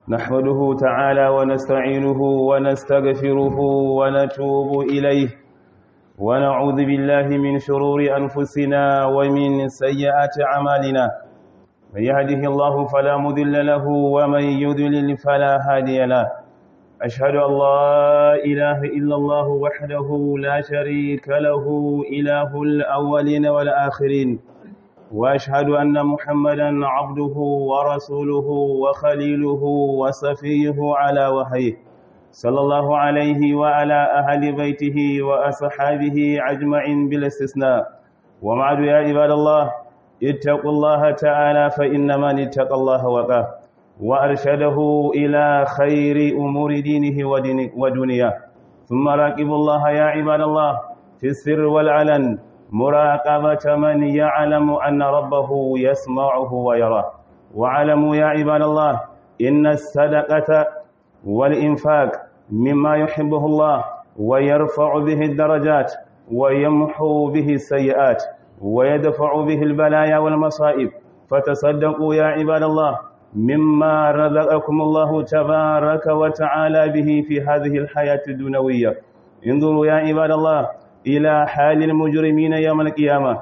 نحمده تعالى ونستعينه ونستغفره ونتوب إليه ونعوذ بالله من شرور أنفسنا ومن سيئات أعمالنا من يهده الله فلا مذل له ومن يذلل فلا هادي له أشهد أن لا إله إلا الله وحده لا شريك له إله الأولين والآخرين وأشهد أن محمدا عبده ورسوله وخليله وصفيه على وحيه صلى الله عليه وعلى أهل بيته وأصحابه أجمعين بلا استثناء وبعد يا عباد الله اتقوا الله تعالى فإن من اتقى الله وقاه وأرشده إلى خير أمور دينه ودنياه ثم راقبوا الله يا عباد الله في السر والعلن مراقبة من يعلم أن ربه يسمعه ويراه وعلموا يا عباد الله إن الصدقة والإنفاق مما يحبه الله ويرفع به الدرجات ويمحو به السيئات ويدفع به البلايا والمصائب فتصدقوا يا عباد الله مما رزقكم الله تبارك وتعالى به في هذه الحياة الدنيوية انظروا يا عباد الله إلى حال المجرمين يوم القيامة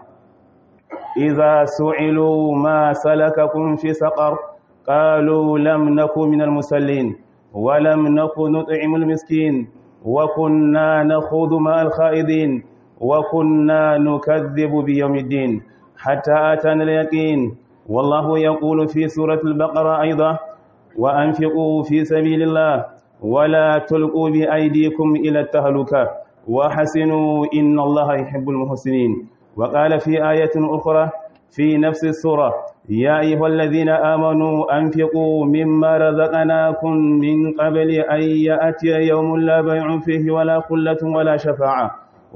إذا سئلوا ما سلككم في سقر قالوا لم نكن من المسلين ولم نكن نطعم المسكين وكنا نخوض مع الخائضين وكنا نكذب بيوم الدين حتى أتانا اليقين والله يقول في سورة البقرة أيضا وأنفقوا في سبيل الله ولا تلقوا بأيديكم إلى التهلكة وحسنوا إن الله يحب المحسنين وقال في آية أخرى في نفس السورة يا أيها الذين آمنوا أنفقوا مما رزقناكم من قبل أن يأتي يوم لا بيع فيه ولا خلة ولا شفاعة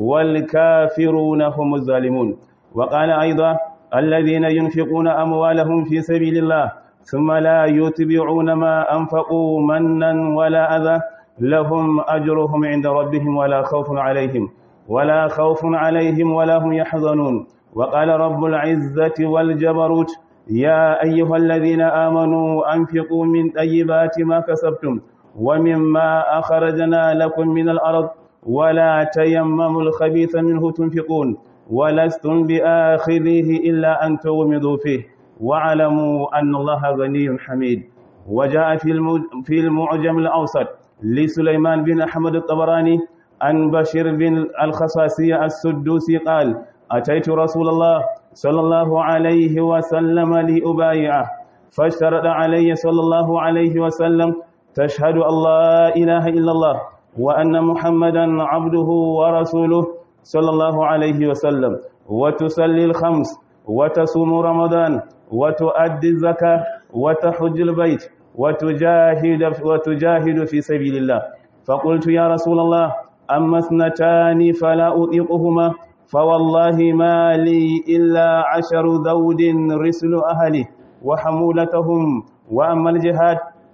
والكافرون هم الظالمون وقال أيضا الذين ينفقون أموالهم في سبيل الله ثم لا يتبعون ما أنفقوا منا ولا أذى لهم أجرهم عند ربهم ولا خوف عليهم ولا خوف عليهم ولا هم يحزنون وقال رب العزة والجبروت يا أيها الذين آمنوا أنفقوا من طيبات ما كسبتم ومما أخرجنا لكم من الأرض ولا تيمموا الخبيث منه تنفقون ولستم بآخذيه إلا أن تغمضوا فيه واعلموا أن الله غني حميد وجاء في المعجم الأوسط لسليمان بن أحمد الطبراني عن بشير بن الخصاصية السدوسي قال أتيت رسول الله صلى الله عليه وسلم لأبايعه فاشترط علي صلى الله عليه وسلم تشهد أن لا إله إلا الله وأن محمدا عبده ورسوله صلى الله عليه وسلم وتصلي الخمس وتصوم رمضان وتؤدي الزكاة وتحج البيت وتجاهد, وتجاهد في سبيل الله فقلت يا رسول الله أما اثنتان فلا أطيقهما فوالله ما لي إلا عشر ذود رسل أهلي وحمولتهم وأما الجهاد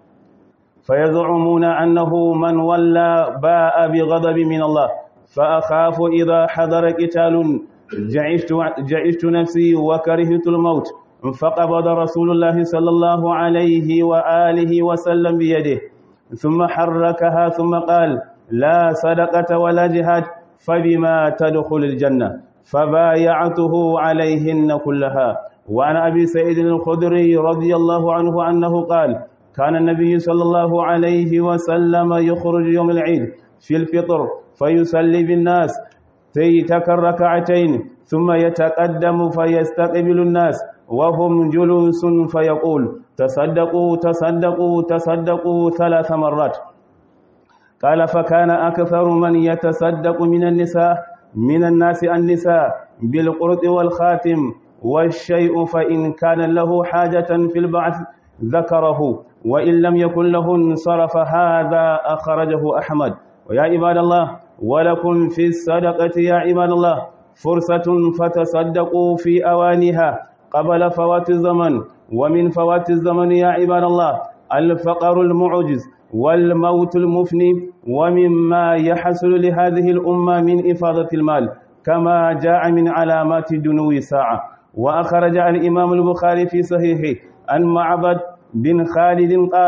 فيزعمون أنه من ولى باء بغضب من الله فأخاف إذا حضر قتال جعشت, جعشت نفسي وكرهت الموت فقبض رسول الله صلى الله عليه وآله وسلم بيده ثم حركها ثم قال لا صدقة ولا جهاد فبما تدخل الجنة فبايعته عليهن كلها وعن أبي سعيد الخدري رضي الله عنه أنه قال كان النبي صلى الله عليه وسلم يخرج يوم العيد في الفطر فيصلي بالناس تيتك الركعتين ثم يتقدم فيستقبل الناس وهم جلوس فيقول تصدقوا تصدقوا تصدقوا ثلاث مرات قال فكان أكثر من يتصدق من النساء من الناس النساء بالقرط والخاتم والشيء فإن كان له حاجة في البعث ذكره وإن لم يكن له انصرف هذا أخرجه أحمد ويا عباد الله ولكم في الصدقة يا عباد الله فرصة فتصدقوا في أوانها قبل فوات الزمن ومن فوات الزمن يا عباد الله الفقر المعجز والموت المفني ومما يحصل لهذه الأمة من إفاضة المال كما جاء من علامات دنو الساعة وأخرج الإمام البخاري في صحيحه عن معبد بن خالد قال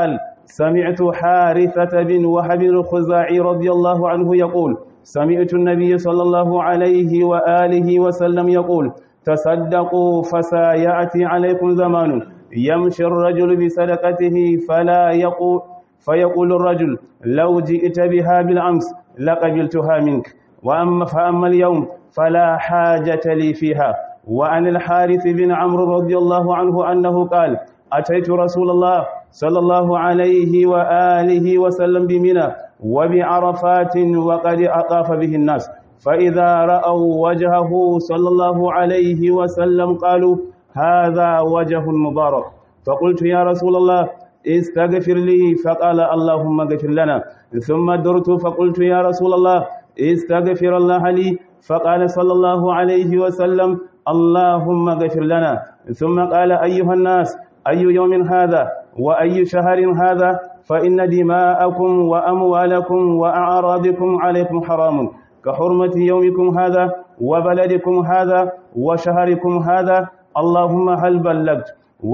سمعت حارثة بن وهب الخزاعي رضي الله عنه يقول سمعت النبي صلى الله عليه وآله وسلم يقول تصدقوا فسيأتي عليكم زمان يمشي الرجل بصدقته فلا يقول فيقول الرجل لو جئت بها بالأمس لقبلتها منك وأما فأما اليوم فلا حاجة لي فيها وعن الحارث بن عمرو رضي الله عنه أنه قال أتيت رسول الله صلى الله عليه وآله وسلم بمنى وبعرفات وقد أطاف به الناس فإذا رأوا وجهه صلى الله عليه وسلم قالوا هذا وجه مبارك فقلت يا رسول الله استغفر لي فقال اللهم اغفر لنا ثم درت فقلت يا رسول الله استغفر الله لي فقال صلى الله عليه وسلم اللهم اغفر لنا ثم قال أيها الناس أي يوم هذا وأي شهر هذا فإن دماءكم وأموالكم وأعراضكم عليكم حرام كحرمة يومكم هذا وبلدكم هذا وشهركم هذا اللهم هل بلغت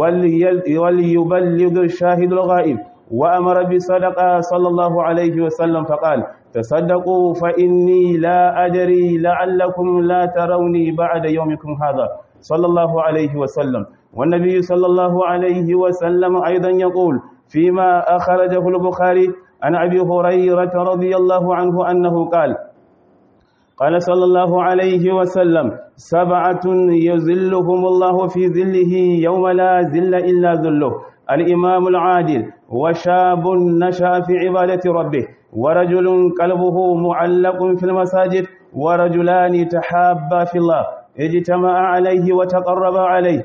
وليبلغ الشاهد الغائب وأمر بصدقة صلى الله عليه وسلم فقال تصدقوا فإني لا أدري لعلكم لا تروني بعد يومكم هذا صلى الله عليه وسلم والنبي صلى الله عليه وسلم أيضا يقول فيما أخرجه البخاري عن أبي هريرة رضي الله عنه أنه قال قال صلى الله عليه وسلم سبعة يزلهم الله في ذله يوم لا ذل إلا ذله الإمام العادل وشاب نشأ في عبادة ربه ورجل قلبه معلق في المساجد ورجلان تحابا في الله اجتمع عليه وتقرب عليه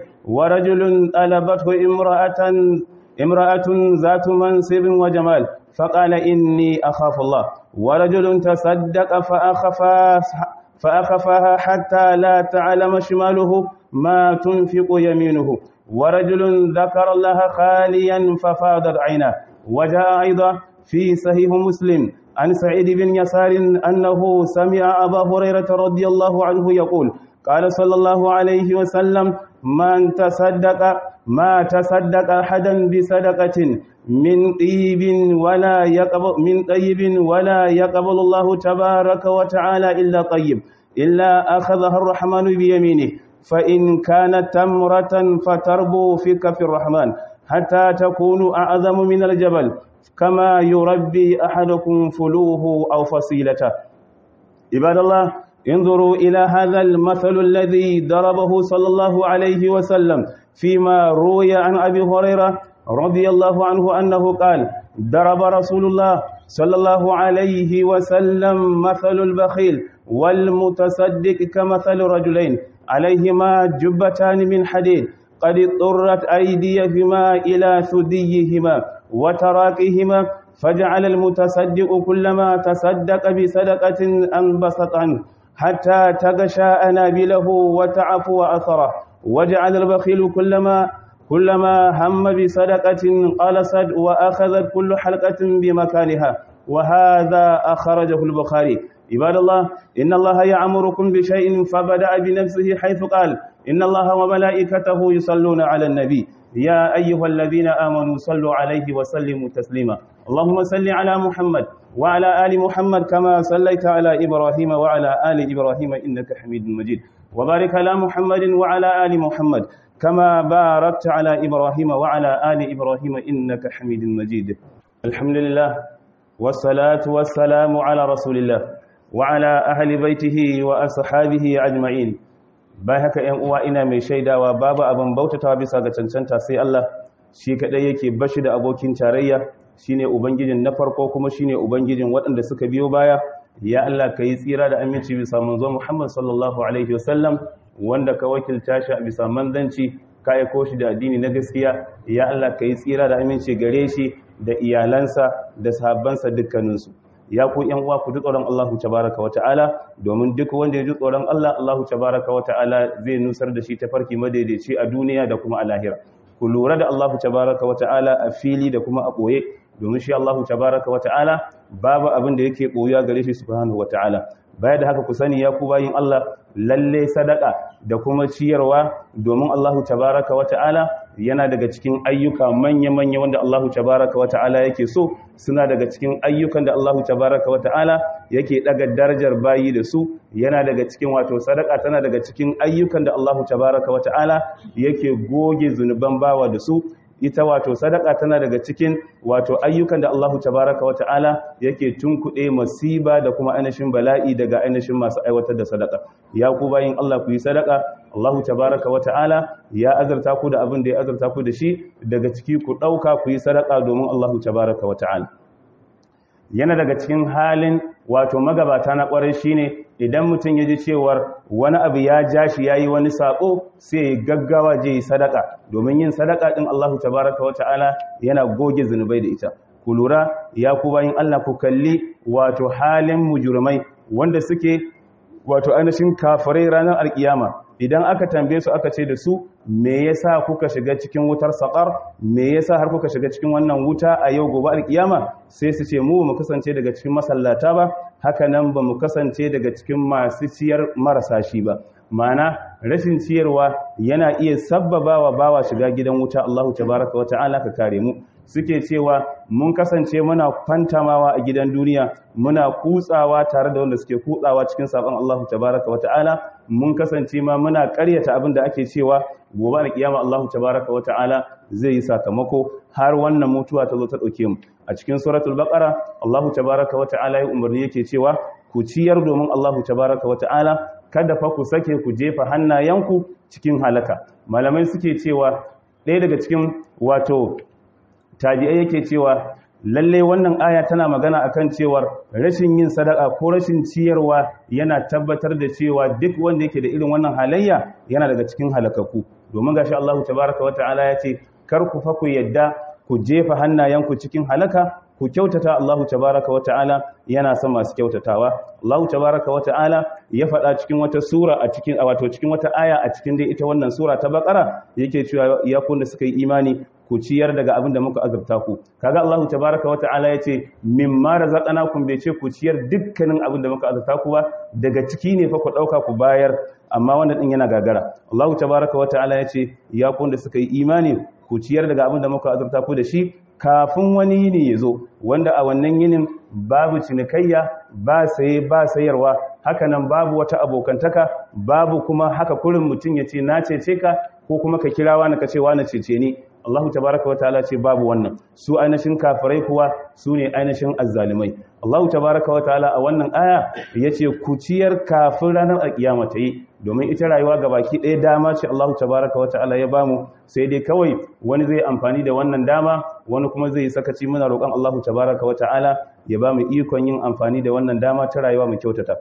ورجل ألبته امرأة امرأة ذات منصب وجمال فقال إني أخاف الله ورجل تصدق فأخفى فأخفاها حتى لا تعلم شماله ما تنفق يمينه ورجل ذكر الله خاليا ففاضت عيناه وجاء أيضا في صحيح مسلم عن سعيد بن يسار أنه سمع أبا هريرة رضي الله عنه يقول قال صلى الله عليه وسلم من تصدق ما تصدق أحدا بصدقة من طيب ولا يقبل من طيب ولا يقبل الله تبارك وتعالى إلا طيب إلا أخذها الرحمن بيمينه فإن كانت تمرة فتربو في كف الرحمن حتى تكون أعظم من الجبل كما يربي أحدكم فلوه أو فصيلته عباد الله انظروا إلى هذا المثل الذي ضربه صلى الله عليه وسلم فيما روي عن أبي هريرة رضي الله عنه أنه قال ضرب رسول الله صلى الله عليه وسلم مثل البخيل والمتصدق كمثل رجلين عليهما جبتان من حديد قد اضطرت أيديهما إلى ثديهما وتراكهما فجعل المتصدق كلما تصدق بصدقة أنبسط عنه حتى تغشى أنابله وتعفو أثره وجعل البخيل كلما كلما هم بصدقة قلصت وأخذت كل حلقة بمكانها وهذا أخرجه البخاري عباد الله إن الله يعمركم بشيء فبدأ بنفسه حيث قال إن الله وملائكته يصلون على النبي يا أيها الذين آمنوا صلوا عليه وسلموا تسليما اللهم صل على محمد وعلى آل محمد كما صليت على إبراهيم وعلى آل إبراهيم إنك حميد مجيد وبارك على محمد وعلى آل محمد كما باركت على إبراهيم وعلى آل إبراهيم إنك حميد مجيد الحمد لله والصلاة والسلام على رسول الله وعلى أهل بيته وأصحابه أجمعين bai haka ‘yan uwa ina mai shaidawa babu abin bautatawa bisa ga cancanta sai Allah shi kaɗai yake bashi da abokin tarayya shine ubangijin na farko kuma shine ubangijin waɗanda suka biyo baya ya Allah ka yi tsira da aminci bisa manzo Muhammad sallallahu alaihi wasallam wanda ka wakilta shi a bisa manzanci ka aiko shi da addini na gaskiya ya Allah ka yi tsira da aminci gare shi da iyalansa da sahabbansa dukkaninsu ya ku yan uwa ku ji tsoron Allahu tabaraka wa ta'ala domin duk wanda ya ji tsoron Allah Allahu tabaraka wa ta'ala zai nusar da shi ta farki madaidaici a duniya da kuma a lahira ku lura da Allahu tabaraka wa ta'ala a fili da kuma a boye domin shi Allahu tabaraka wa ta'ala babu abin da yake boyuwa gare shi subhanahu wa ta'ala baya da haka ku sani ya ku bayin Allah lalle sadaka da kuma ciyarwa domin Allahu tabaraka wa ta'ala yana daga cikin ayyuka manya-manya wanda Allahu tabaraka wa ta'ala yake so suna daga cikin ayyukan da Allahu tabaraka wa ta'ala yake daga darajar bayi da su yana daga cikin wato sadaka tana daga cikin ayyukan da Allahu tabaraka wa ta'ala yake goge zunuban bawa da su ita wato sadaka tana daga cikin wato ayyukan da Allahu tabaraka wa ta'ala yake tunkuɗe masiba da kuma ainihin bala'i daga ainihin masu aiwatar da sadaka ya ku bayin Allah ku yi sadaka Allahu tabaraka wa ta'ala ya azurta ku da abin da ya azurta ku da shi daga ciki ku ɗauka ku yi sadaka domin Allahu tabaraka wa ta'ala yana daga cikin halin wato magabata na ƙwarai shine idan mutum ya ji cewar wani abu ya ja shi ya yi wani saƙo sai ya gaggawa je yi sadaka domin yin sadaka ɗin Allahu tabaraka wa ta'ala yana goge zunubai da ita ku lura ya ku bayin Allah ku kalli wato halin mujurmai wanda suke wato ainihin kafirai ranar alkiyama idan aka tambaye su aka ce da su me yasa kuka shiga cikin wutar saƙar me yasa har kuka shiga cikin wannan wuta a yau gobe alkiyama sai su ce mu mu kasance daga cikin masallata ba haka nan ba mu kasance daga cikin masu ciyar marasa shi ba mana rashin ciyarwa yana iya sabbaba wa bawa shiga gidan wuta Allahu tabaraka wa ta'ala ka kare mu suke cewa mun kasance muna fantamawa a gidan duniya muna kutsawa tare da wanda suke kutsawa cikin sabon Allahu tabaraka wa ta'ala mun kasance ma muna ƙaryata abin da ake cewa gobe alkiyama Allahu tabaraka wa ta'ala zai yi sakamako har wannan mutuwa ta zo ta dauke mu a cikin suratul baqara Allahu tabaraka wa ta'ala ya umarni yake cewa ku ciyar domin Allahu tabaraka wa ta'ala kada fa ku sake ku jefa hannayenku cikin halaka malamai suke cewa ɗaya daga cikin wato tabi'ai yake cewa lalle wannan aya tana magana akan cewar rashin yin sadaka ko rashin ciyarwa yana tabbatar da cewa duk wanda yake da irin wannan halayya yana daga cikin halakaku domin gashi Allahu tabaraka wa ta'ala ya ce kar ku fa ku yadda ku jefa hannayenku cikin halaka ku kyautata Allahu tabaraka wa ta'ala yana son masu kyautatawa Allahu tabaraka wa ta'ala ya faɗa cikin wata sura a cikin wato cikin wata aya a cikin dai ita wannan sura ta Baqara yake cewa ya kun da suka yi imani ku ciyar daga abin da muka azurta ku kaga Allahu tabaraka wa ta'ala yace mimma razaqnakum bai ce ku ciyar dukkanin abin da muka azurta ku ba daga ciki ne fa ku dauka ku bayar amma wannan din yana gagara Allahu tabaraka wa ta'ala yace ya kun da suka yi imani ku ciyar daga abin da muka azurta ku da shi kafin wani yini ya zo wanda a wannan yinin babu cinikayya ba saye ba sayarwa hakanan babu wata abokantaka babu kuma haka kurin mutum ya ce na cece ka ko kuma ka kira wani ka ce wani cece ni Allah tabaraka wa ta'ala ce babu wannan su ainihin kafirai kuwa su ne ainihin azzalimai Allah tabaraka wa ta'ala a wannan aya yace ku ciyar kafin ranar alkiyama ta yi domin ita rayuwa ga baki ɗaya dama ce Allah tabaraka wa ta'ala ya bamu sai dai kawai wani zai amfani da wannan dama wani kuma zai sakaci muna roƙon Allah tabaraka wa ta'ala ya bamu ikon yin amfani da wannan dama ta rayuwa mu kyautata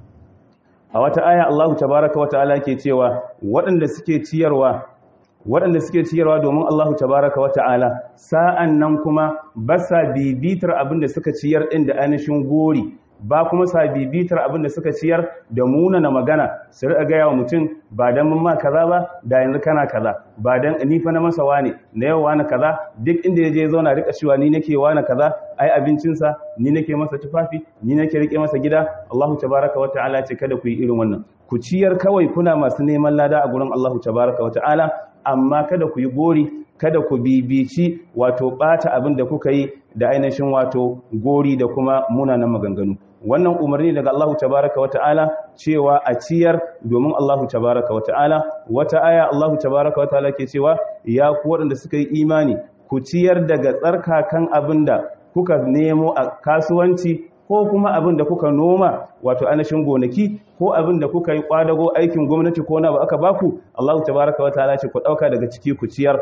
a wata aya Allah tabaraka wa ta'ala ke cewa waɗanda suke ciyarwa waɗanda suke ciyarwa domin Allahu tabaraka wa ta'ala sa'an nan kuma ba sa bibitar abin da suka ciyar ɗin da ainihin gori ba kuma sa bibitar abin da suka ciyar da munana magana su riƙa gaya wa mutum ba don mun ma kaza ba da yanzu kana kaza ba don ni fa na masa wane na yau wane kaza duk inda ya je zauna riƙa cewa ni nake wane kaza ai abincinsa ni nake masa tufafi ni nake riƙe masa gida Allahu tabaraka wa ta'ala ce kada ku yi irin wannan ku ciyar kawai kuna masu neman lada a gurin Allahu tabaraka wa ta'ala amma kada ku yi gori kada ku bibici wato bata abin da kuka yi da ainihin wato gori da kuma munanan maganganu wannan umarni daga Allahu tabaraka wa ta'ala cewa a ciyar domin Allahu tabaraka wa ta'ala wata aya Allahu tabaraka wa ta'ala ke cewa ya ku waɗanda suka yi imani ku ciyar daga tsarkakan abin da kuka nemo a kasuwanci ko kuma abin da kuka noma wato ainihin gonaki ko abin da kuka yi kwadago aikin gwamnati ko na ba aka baku Allah tabaraka wataala ce ku dauka daga ciki ku ciyar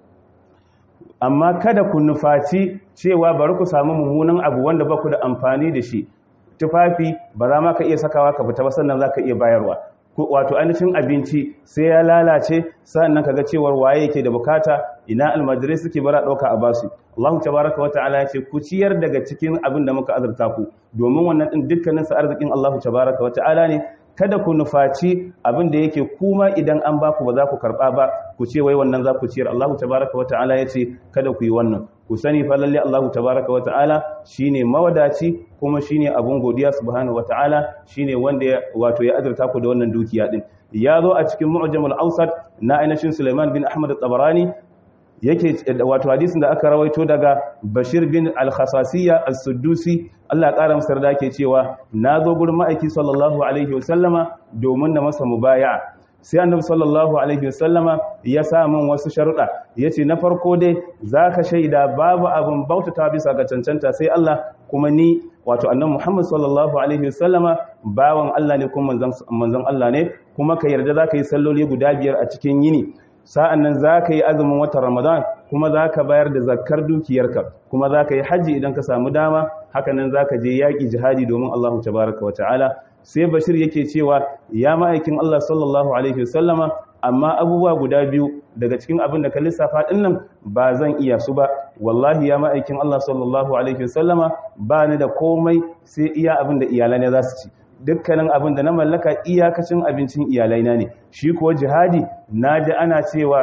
amma kada ku nufaci cewa bari ku samu mummunan abu wanda ba ku da amfani da shi tufafi ba za ma ka iya sakawa ka fita ba sannan za ka iya bayarwa wato ainihin abinci sai ya lalace sannan kaga cewar waye yake da bukata ina almajirai suke bara dauka a basu Allah tabaraka wa ta'ala yace ku ciyar daga cikin abin da muka azurta ku domin wannan din dukkanin sa arzikin Allah tabaraka wa ta'ala ne kada ku nufaci abin da yake kuma idan an baku ba za ku karba ba ku ce wai wannan za ku ciyar Allah tabaraka wa ta'ala ya ce kada ku yi wannan ku sani fa lalle Allah tabaraka wa ta'ala shine mawadaci kuma shine abun godiya subhanahu wa ta'ala shine wanda wato ya azurta ku da wannan dukiya din ya zo a cikin mu'jamul awsat na ainihin Sulaiman bin Ahmad at-Tabarani yake wato hadisin da aka rawaito daga Bashir bin al-Khasasiyya as-Suddusi Allah ƙara masa da ke cewa na zo gurin ma'aiki sallallahu alaihi wasallama domin na masa mubaya sai annabi sallallahu alaihi wasallama ya sa min wasu sharuɗa yace na farko dai zaka shaida babu abin bautata bisa ga cancanta sai Allah kuma ni wato annabi Muhammad sallallahu alaihi wasallama bawan Allah ne kuma manzon Allah ne kuma ka yarda zaka yi salloli guda biyar a cikin yini sa'an nan za ka yi azumin watan Ramadan kuma za ka bayar da zakar dukiyarka kuma za ka yi hajji idan ka samu dama hakanan za ka je yaƙi jihadi domin Allah tabaraka wa ta'ala sai bashir yake cewa ya ma'aikin Allah sallallahu alaihi wasallama amma abubuwa guda biyu daga cikin abin da ka lissafa ɗin nan ba zan iya su ba wallahi ya ma'aikin Allah sallallahu alaihi wasallama ba ni da komai sai iya abin da iyalai ne za su ci dukkanin abin da na mallaka iyakacin abincin iyalaina ne shi kuwa jihadi na ji ana cewa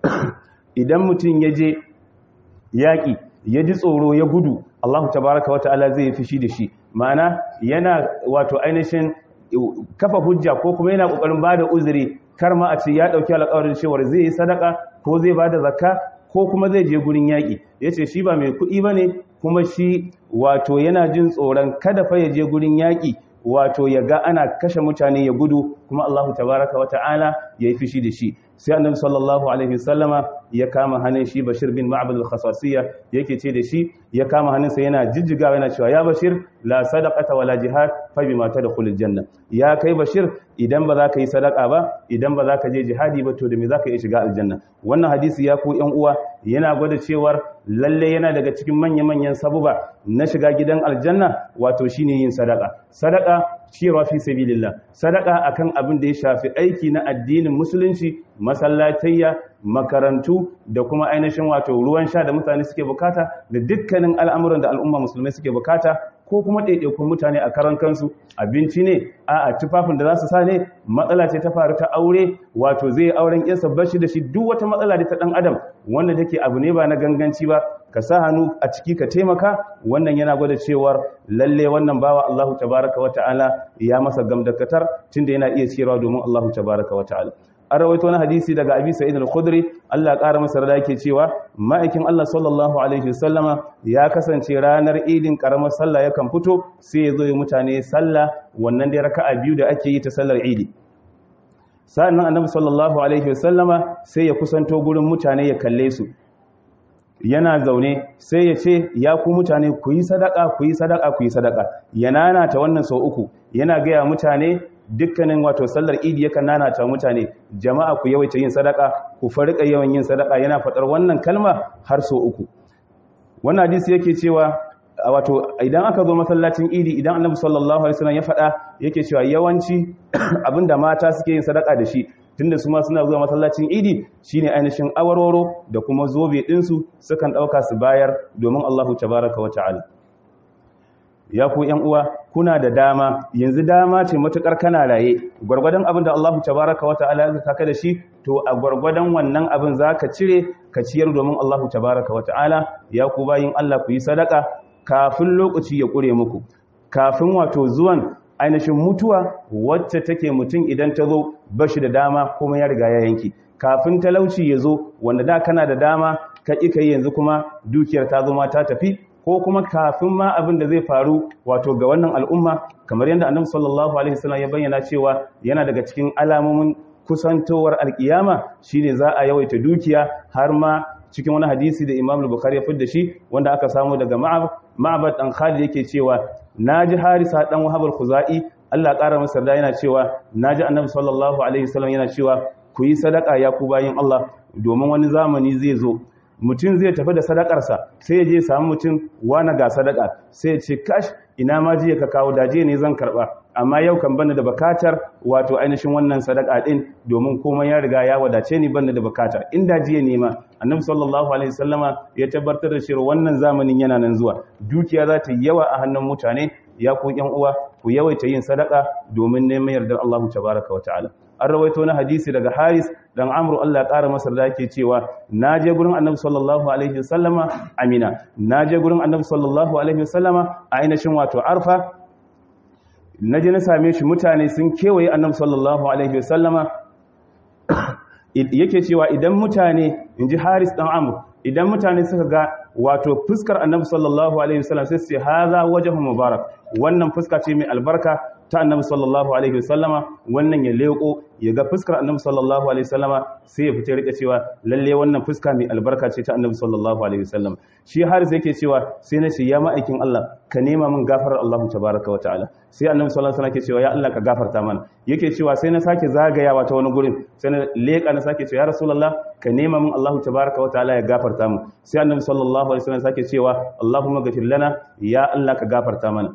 idan mutum ya je yaƙi ya ji tsoro ya gudu Allahu tabaraka wata'ala zai yi fushi da shi ma'ana yana wato ainihin kafa hujja ko kuma yana ƙoƙarin ba da uzuri kar ma a ce ya ɗauki alƙawarin cewar zai yi sadaka ko zai ba da zakka ko kuma zai je gurin yaƙi ya ce shi ba mai kuɗi ba ne kuma shi wato yana jin tsoron kada fa ya je gurin yaƙi wato ya ga ana kashe mutane ya gudu kuma Allahu tabaraka wa ta'ala ya yi fishi da shi sai annabi sallallahu alaihi wasallama ya kama hannun shi Bashir bin Ma'bad al-Khasasiyya yake ce da shi ya kama hannunsa yana jijjigawa yana cewa ya Bashir la sadaqata wala jihad fa bima tadkhulul janna ya kai Bashir idan ba za ka yi sadaka ba idan ba za ka je jihadi ba to da me za ka iya shiga aljanna wannan hadisi ya ku yan uwa yana gwada cewar lalle yana daga cikin manya-manyan sabuba na shiga gidan aljanna wato shine yin sadaka sadaka ciyarwa fi sabilillah sadaka akan abin da ya shafi aiki na addinin musulunci masallatayya makarantu da kuma ainihin wato ruwan sha da mutane suke bukata da dukkanin al'amuran da al'umma musulmai suke bukata ko kuma ɗaiɗaikun mutane a karan kansu abinci ne a tufafin da za su sa ne matsala ce ta faru ta aure wato zai auren yansa bashi da shi duk wata matsala da ta ɗan adam wanda take abu ne ba na ganganci ba ka sa hannu a ciki ka taimaka wannan yana gwada cewar lalle wannan bawa Allahu tabaraka wa ta'ala ya masa gamdakatar tunda yana iya ciyarwa domin Allahu tabaraka wa ta'ala an rawaito wani hadisi daga abi sa'id al-khudri Allah ƙara masa rada yake cewa ma'aikin Allah sallallahu alaihi wasallama ya kasance ranar idin karamar sallah yakan fito sai ya zo ya mutane sallah wannan dai raka'a biyu da ake yi ta sallar idi sa'annan annabi sallallahu alaihi wasallama sai ya kusanto gurin mutane ya kalle su yana zaune sai ya ce ya ku mutane ku yi sadaka ku yi sadaka ku yi sadaka ya nanata wannan sau uku yana gaya mutane dukkanin wato sallar idi yakan nanata mutane jama'a ku yawaita yin sadaka ku farika yawan yin sadaka yana faɗar wannan kalma har sau uku wannan hadisi yake cewa wato idan aka zo masallacin idi idan annabi sallallahu alaihi wasallam ya faɗa yake cewa yawanci abinda mata suke yin sadaka da shi tunda su ma suna zuwa masallacin idi shine ainihin awarwaro da kuma zobe ɗinsu sukan ɗauka su bayar domin Allahu tabaraka wa ta'ala ya ku ‘yan uwa kuna da dama yanzu dama ce matuƙar kana raye gwargwadon abin da Allahu tabaraka wa ta'ala ya zaka da shi to a gwargwadon wannan abin za ka cire ka ciyar domin Allahu tabaraka wa ta'ala ya ku bayin Allah ku yi sadaka kafin lokaci ya ƙure muku kafin wato zuwan ainihin mutuwa wacce take mutum idan ta zo bashi da dama kuma ya riga ya yanki kafin talauci ya zo wanda da kana da dama ka ƙi ka yanzu kuma dukiyar ta zo ma ta tafi ko kuma kafin ma abin da zai faru wato ga wannan al'umma kamar yadda annabi sallallahu alaihi wasallam ya bayyana cewa yana daga cikin alamomin kusantowar alkiyama shine za a yawaita dukiya har ma cikin wani hadisi da Imam Bukhari ya fidda shi wanda aka samu daga Ma'bad dan Khalid yake cewa naji Harisa dan Wahab al-Khuzai Allah ƙara masa da yana cewa naji Annabi sallallahu alaihi wasallam yana cewa ku yi sadaka ya ku bayin Allah domin wani zamani zai zo mutum zai tafi da sadakarsa sai ya je samu mutum wani ga sadaka sai ya ce kash ina ma jiya ka kawo daje ne zan karba amma yau kan bani da bukatar wato ainihin wannan sadaka din domin komai ya riga ya wadace ni bani da bukata inda jiya ne ma annabi sallallahu alaihi wasallama ya tabbatar da cewa wannan zamanin yana nan zuwa dukiya za ta yi yawa a hannun mutane ya ku yan uwa ku yawaita yin sadaka domin neman yardar Allah tabaraka wa ta'ala an rawaito na hadisi daga Haris dan Amru Allah ya ƙara masa da yake cewa naje gurin Annabi sallallahu alaihi wasallama Amina naje gurin Annabi sallallahu alaihi wasallama a ainihin wato Arfa naje na same shi mutane sun kewaye Annabi sallallahu alaihi wasallama yake cewa idan mutane inji Haris dan Amru idan mutane suka ga wato fuskar Annabi sallallahu alaihi wasallam sai su ce haza wajhu mubarak wannan fuska ce mai albarka ta annabi sallallahu alaihi wasallama wannan ya leko ya ga fuskar annabi sallallahu alaihi wasallama sai ya fita rika cewa lalle wannan fuska mai albarka ce ta annabi sallallahu alaihi wasallam shi har sai yake cewa sai na ce ya ma'aikin Allah ka nema min gafarar Allah tabaraka wataala sai annabi sallallahu alaihi wasallam yake cewa ya Allah ka gafarta mana yake cewa sai na sake zagayawa ta wani gurin sai na leka na sake cewa ya rasulullah ka nema min Allah tabaraka wataala ya gafarta mu sai annabi sallallahu alaihi wasallam sake cewa Allahumma ghafir lana ya Allah ka gafarta mana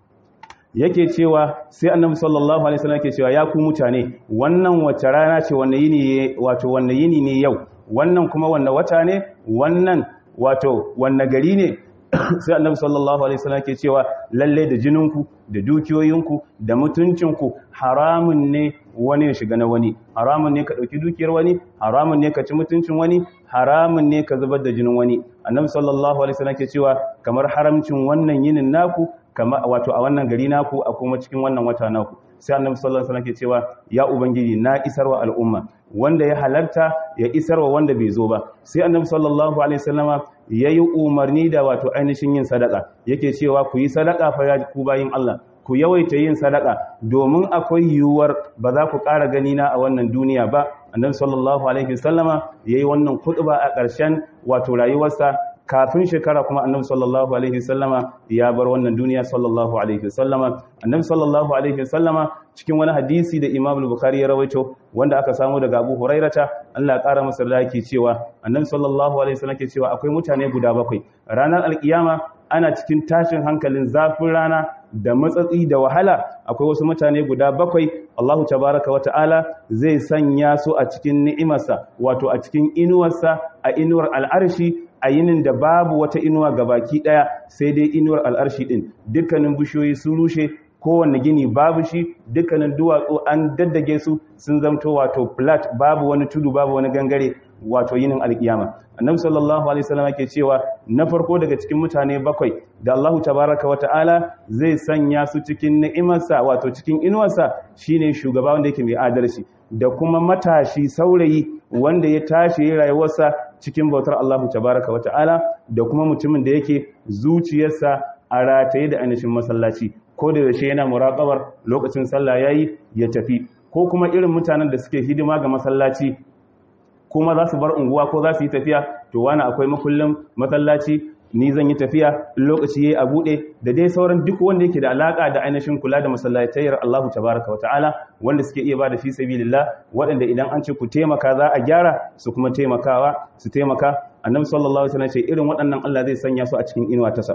yake cewa sai annabi sallallahu alaihi wasallam yake cewa ya ku mutane wannan wace rana ce wanne yini wato wanne yini ne yau wannan kuma wanne wata ne wannan wato wanne gari ne sai annabi sallallahu alaihi wasallam yake cewa lalle da jininku da dukiyoyinku da mutuncinku haramun ne wani ya shiga na wani haramun ne ka dauki dukiyar wani haramun ne ka ci mutuncin wani haramun ne ka zubar da jinin wani annabi sallallahu alaihi wasallam yake cewa kamar haramcin wannan yinin naku kama wato a wannan gari naku a kuma cikin wannan wata naku sai annabi sallallahu alaihi wasallam ke cewa ya ubangiji na isarwa al'umma wanda ya halarta ya isarwa wanda bai zo ba sai annabi sallallahu alaihi wasallama yayi umarni da wato ainihin yin sadaka yake cewa ku yi sadaka fa ya ku bayin Allah ku yawaita yin sadaka domin akwai yiwuwar ba za ku ƙara gani na a wannan duniya ba annabi sallallahu alaihi wasallama yayi wannan khutba a ƙarshen wato rayuwarsa kafin shekara kuma annabi sallallahu alaihi wasallama ya bar wannan duniya sallallahu alaihi wasallama annabi sallallahu alaihi wasallama cikin wani hadisi da Imam al-Bukhari ya rawaito wanda aka samu daga Abu Hurairata Allah ya kara masa da yake cewa annabi sallallahu alaihi wasallam ke cewa akwai mutane guda bakwai ranar alkiyama ana cikin tashin hankalin zafin rana da matsatsi da wahala akwai wasu mutane guda bakwai Allahu tabaraka wa ta'ala zai sanya su a cikin ni'imarsa wato a cikin inuwarsa a inuwar al'arshi a yinin da babu wata inuwa gabaki daya sai dai inuwar al'arshi din dukkanin bishiyoyi sun rushe kowanne gini babu shi dukkanin duwatsu an daddage su sun zamto wato flat babu wani tudu babu wani gangare wato yinin alkiyama annabi sallallahu alaihi wasallam yake cewa na farko daga cikin mutane bakwai da Allahu tabaraka wa ta'ala zai sanya su cikin ni'imarsa wato cikin inuwarsa shine shugaba wanda yake mai adalci da kuma matashi saurayi wanda ya tashi rayuwarsa cikin bautar Allahu tabaraka wa ta'ala da kuma mutumin da yake zuciyarsa a rataye da ainihin masallaci ko da yaushe yana muraqabar lokacin sallah yayi ya tafi ko kuma irin mutanen da suke hidima ga masallaci kuma za su bar unguwa ko za su yi tafiya to wani akwai makullin masallaci ni zan yi tafiya lokaci yayi a bude da dai sauran duk wanda yake da alaka da ainihin kula da masallatayyar Allah tabaraka wataala wanda suke iya bada fi sabilillah waɗanda idan an ce ku taimaka za a gyara su kuma taimakawa su taimaka annabi sallallahu alaihi wasallam ce irin waɗannan Allah zai sanya su a cikin inuwa tasa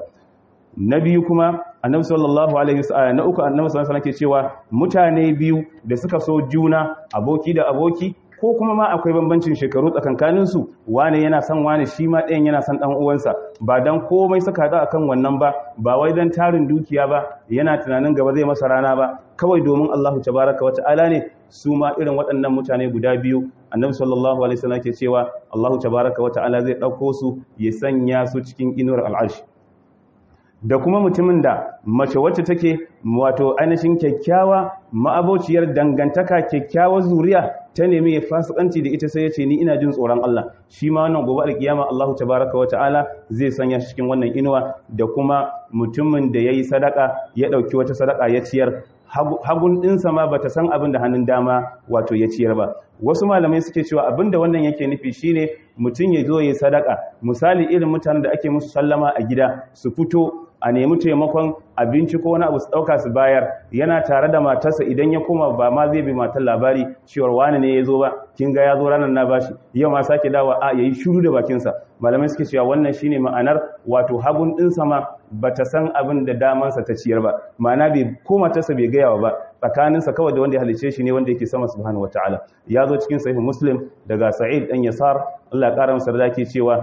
na biyu kuma annabi sallallahu alaihi wasallam na uku annabi sallallahu alaihi wasallam ke cewa mutane biyu da suka so juna aboki da aboki ko kuma ma akwai bambancin shekaru tsakankanin su wane yana son wane shi ma ɗayan yana son ɗan uwansa ba dan komai suka haɗu akan wannan ba ba wai dan tarin dukiya ba yana tunanin gaba zai masa rana ba kawai domin Allahu tabaraka wata'ala ne su ma irin waɗannan mutane guda biyu annabi sallallahu alaihi wasallam ke cewa Allahu tabaraka wata'ala zai ɗauko su ya sanya su cikin inuwar al'arshi da kuma mutumin da mace wacce take wato ainihin kyakkyawa ma'abociyar dangantaka kyakkyawar zuriya ta nemi ya fasikanci da ita sai ya ce ni ina jin tsoron Allah shi ma wannan gobe alkiyama Allah tabaraka wa ta'ala zai sanya shi cikin wannan inuwa da kuma mutumin da yayi sadaka ya dauki wata sadaka ya ciyar hagun ɗinsa ma bata san abin da hannun dama wato ya ciyar ba wasu malamai suke cewa abin da wannan yake nufi shine mutum ya zo ya sadaka misali irin mutanen da ake musu sallama a gida su fito a nemi taimakon abinci ko wani abu su ɗauka su bayar yana tare da matarsa idan ya koma ba ma zai bi matar labari cewar wani ne ya zo ba kin ga ya zo ranar na bashi yau ma sake dawa a yayi shiru da bakinsa malamai suke cewa wannan shine ma'anar wato hagun ɗinsa ma bata san abin da damansa ta ciyar ba ma'ana bai ko matarsa bai gaya ba tsakaninsa kawai da wanda ya halice shi ne wanda yake sama subhanahu wataala ya zo cikin sahih muslim daga sa'id dan yasar Allah ya kara masa da cewa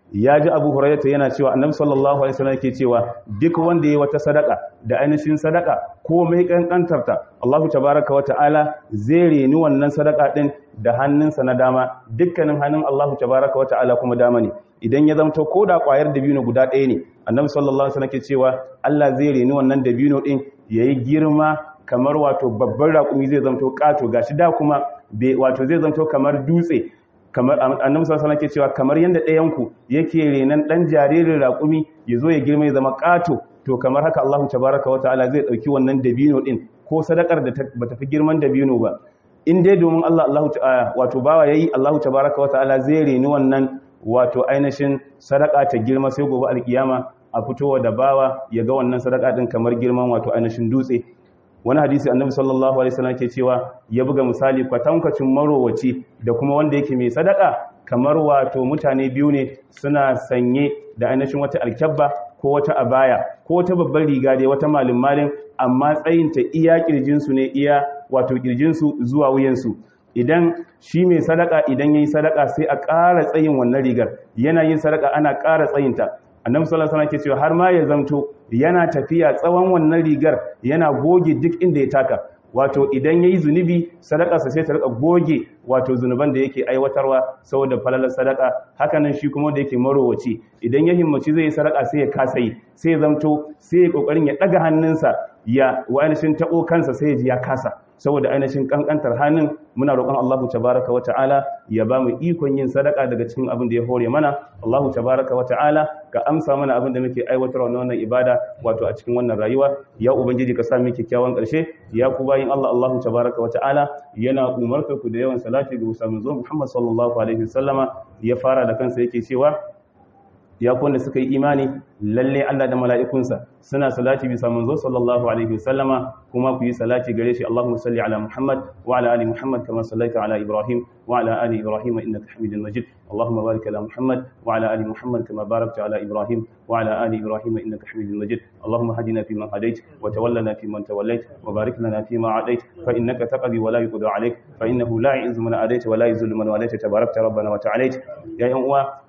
ya ji abu hurairata yana cewa annabi sallallahu alaihi wasallam yake cewa duk wanda yayi wata sadaka da ainihin sadaka ko mai kankantarta Allahu tabaraka wa ta'ala zai reni wannan sadaka din da hannunsa na dama dukkanin hannun Allahu tabaraka wa ta'ala kuma dama ne idan ya zamto ko da kwayar dabino guda ɗaya ne annabi sallallahu alaihi wasallam ke cewa Allah zai reni wannan dabino din yayi girma kamar wato babban raƙumi zai zamto ƙato gashi da kuma wato zai zamto kamar dutse kamar annabi sallallahu alaihi ke cewa kamar yanda ɗayan ku yake renan dan jaririn raƙumi ya zo ya girma ya zama ƙato to kamar haka Allahu tabaraka wataala zai dauki wannan dabino din ko sadakar da bata fi girman dabino ba in dai domin Allah Allahu wato bawa yayi Allahu tabaraka wataala zai reni wannan wato ainihin sadaka ta girma sai gobe alkiyama a fitowa da bawa ya ga wannan sadaka din kamar girman wato ainihin dutse wani hadisi annabi sallallahu alaihi wasallam ke cewa ya buga misali kwatankwacin marowaci da kuma wanda yake mai sadaka kamar wato mutane biyu ne suna sanye da ainihin wata alkyabba ko wata abaya ko wata babbar riga da wata malin malin amma tsayinta iya kirjinsu ne iya wato kirjinsu zuwa wuyansu idan shi mai sadaka idan yayi sadaka sai a ƙara tsayin wannan rigar yana yin sadaka ana ƙara tsayinta annabi sallallahu alaihi wasallam ke cewa har ma ya zamto yana tafiya tsawon wannan rigar yana goge duk inda ya taka wato idan yayi zunubi sadakarsa sai ta rika goge wato zunuban da yake aiwatarwa saboda falalar sadaka hakanan shi kuma da yake marowaci idan ya himmaci zai yi sadaka sai ya kasa yi sai ya zamto sai ya kokarin ya daga hannunsa ya wa ainihin tabo kansa sai ya ji ya kasa saboda ainihin kankantar hannun muna roƙon Allahu tabaraka wa ta'ala ya ba mu ikon yin sadaka daga cikin abin da ya hore mana Allahu tabaraka wa ta'ala ka amsa mana abin da muke aiwatarwa na wannan ibada wato a cikin wannan rayuwa ya ubangiji ka sa mu kyakkyawan ƙarshe ya ku bayin Allah Allahu tabaraka wa ta'ala yana umarta ku da yawan salati ga Musa zo Muhammad sallallahu alaihi wasallama ya fara da kansa yake cewa ya da suka yi imani lalle Allah da mala'ikunsa suna salati bisa manzo sallallahu alaihi wasallama kuma ku yi salati gare shi Allahumma salli ala Muhammad wa ala ali Muhammad kama sallaita ala Ibrahim wa ala ali Ibrahim innaka Hamidul Majid Allahumma barik ala Muhammad wa ala ali Muhammad kama barakta ala Ibrahim wa ala ali Ibrahim innaka Hamidul Majid Allahumma hadina fi man hadait wa tawallana fi man tawallait wa barik lana fi ma adait fa innaka taqdi wa la yuqda alayk fa innahu la yu'izzu man adait wa la yuzillu man walayta tabarakta rabbana wa ta'ala ya yan uwa